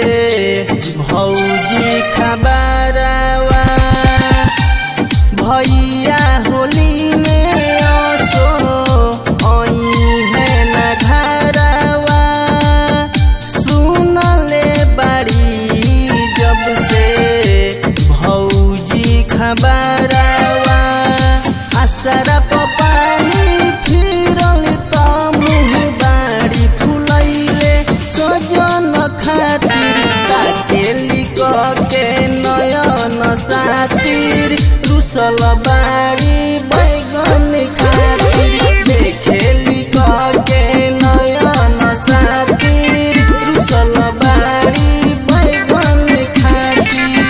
भौजी खबरवा भैया होली में असो आई है न घरवा सुनले बड़ी जब से भौजी खबरवा असरा पानी फिरल त मुँह बाड़ी फुलैले सजन खातिर ताकेली के नयन सातिर रुसल बाड़ी बैगन खातिर देखेली के नयन सातिर रुसल बाड़ी बैगन खातिर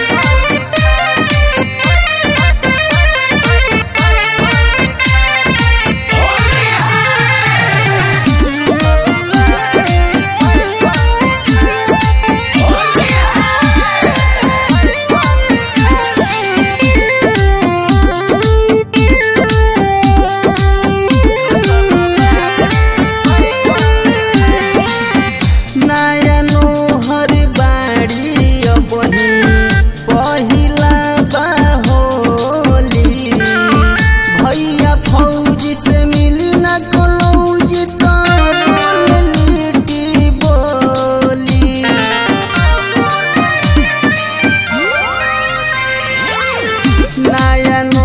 नयनो हर बाड़ी बही पहिला बाहोली भैया फौजी से मिली न कलौजी त लिट्टी बोली नयन